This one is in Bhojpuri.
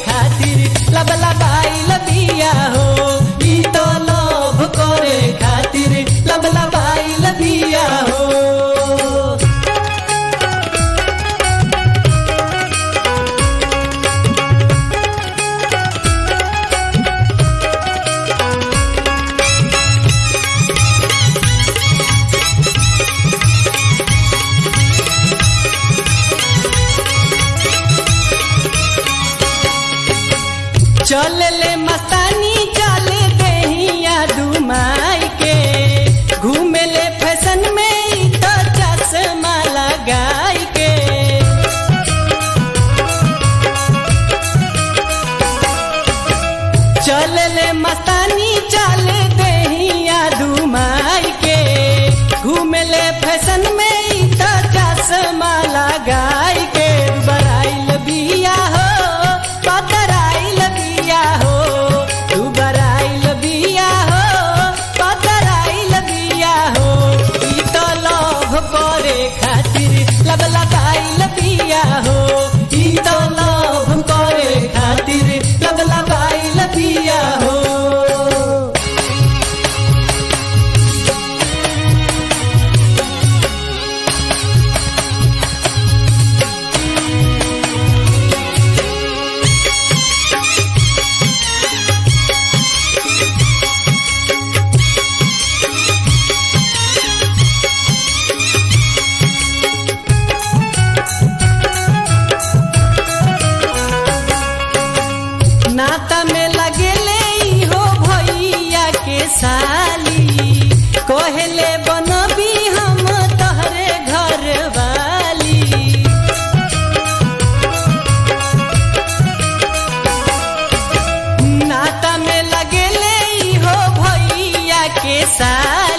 खातिर लब लबाई लबिया हो ई तो लोभ करे खातिर लब लबाई लबिया हो चल ले मस्तानी चल दहिया दुमाई के घूमे ले फैशन में ई तो चश्मा लगाई के चल ले मस्तानी चल दहिया दुमाई के घूमे ले फैशन में ई तो चश्मा लगाई के बराइल बिया हो पतराइल बिया हो तू बराइल बिया हो पतराइल बिया हो ई तो लोभ करे खातिर लब लगाइल बिया हो ई तो लोभ करे खातिर लब लगाइल बिया हो नाता में लगेले ई हो भैया के साली कहले बनबी हम तहरे घर वाली नाता में लगेले ई हो भैया के साली